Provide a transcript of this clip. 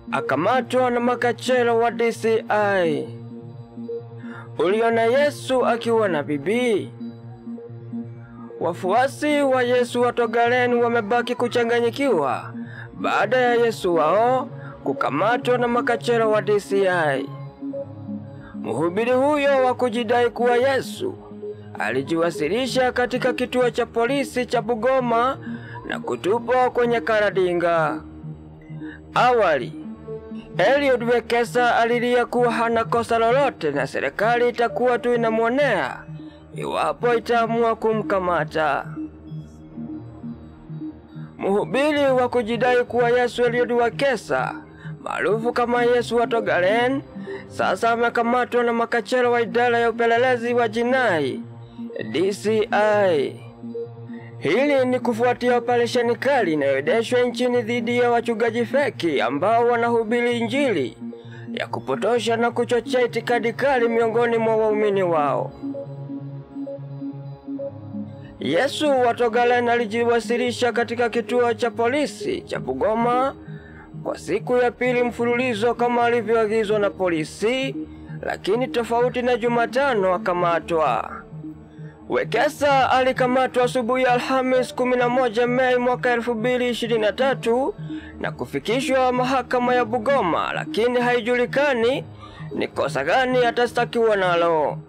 akamatwa na makachero wa DCI. Uliona Yesu akiwa na bibi? Wafuasi wa Yesu wa Togalen wamebaki kuchanganyikiwa baada ya Yesu wao kukamatwa na makachero wa DCI. Mhubiri huyo wa kujidai kuwa Yesu alijiwasilisha katika kituo cha polisi cha Bugoma na kutupwa kwenye karadinga. Awali, Eliud Wekesa alilia kuwa hana kosa lolote na serikali itakuwa tu inamwonea iwapo itaamua kumkamata. Mhubiri wa kujidai kuwa Yesu Eliud Wekesa maarufu kama Yesu wa Togalen sasa amekamatwa na makachero wa idara ya upelelezi wa jinai DCI. Hili ni kufuatia operesheni kali inayoendeshwa nchini dhidi ya wachungaji feki ambao wanahubiri Injili ya kupotosha na kuchochea itikadi kali miongoni mwa waumini wao. Yesu wa Togalen alijiwasilisha katika kituo cha polisi cha Bugoma kwa siku ya pili mfululizo kama alivyoagizwa na polisi, lakini tofauti na Jumatano akamatwa. Wekesa alikamatwa asubuhi ya Alhamis 11 Mei mwaka 2023 na kufikishwa mahakama ya Bugoma, lakini haijulikani ni kosa gani atastakiwa nalo.